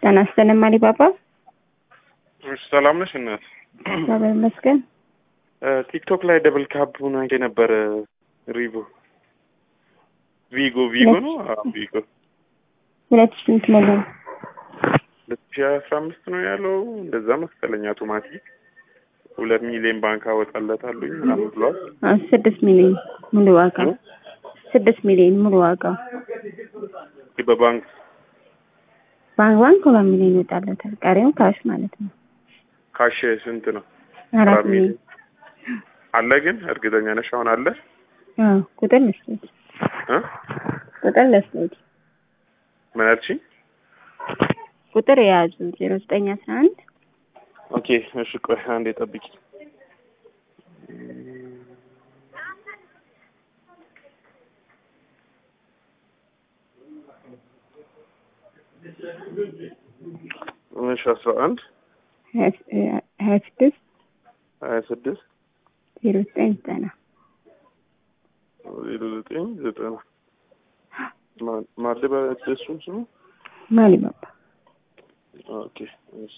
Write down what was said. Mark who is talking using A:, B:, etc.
A: ጤና ይስጥልኝ አሊባባ።
B: እሺ ሰላም ነሽ እናት?
A: እግዚአብሔር ይመስገን።
B: ቲክቶክ ላይ ደብል ካፑን አይቼ ነበር። ሪቮ ቪጎ ቪጎ ነው አዎ፣ ቪጎ
A: ሁለት ሺህ ስንት ሞላ?
B: ሁለት ሺህ አስራ አምስት ነው ያለው እንደዛ መሰለኝ። አውቶማቲክ ሁለት ሚሊዮን ባንክ አወጣለታለሁኝ ምናምን ብሏል።
A: አዎ፣ ስድስት ሚሊዮን ሙሉ ዋጋ ስድስት ሚሊዮን ሙሉ ዋጋው
B: በባንክ
A: ባንክ ባንክ ሁለት ሚሊዮን ይወጣለታል። ቀሪው ካሽ ማለት ነው።
B: ካሽ ስንት ነው?
A: አራት
B: አራት
A: ሚሊዮን
B: አለ ግን እርግጠኛ ነሽ አሁን አለ?
A: አዎ፣ ቁጥር ልስጥሽ
B: እ
A: ቁጥር ልስጥሽ
B: ምን አልሽኝ?
A: ቁጥር የያዙ ዜሮ ዘጠኝ አስራ አንድ
B: ኦኬ እሺ፣ ቆይ አንዴ ጠብቂ። እሺ አስራ አንድ
A: ሀያ ስድስት
B: ሀያ ስድስት
A: ዜሮ ዘጠኝ ዘጠና
B: ዜሮ ዘጠኝ ዘጠና ማለባ እሱም ስሙ
A: ማሊባባ
B: ኦኬ እሺ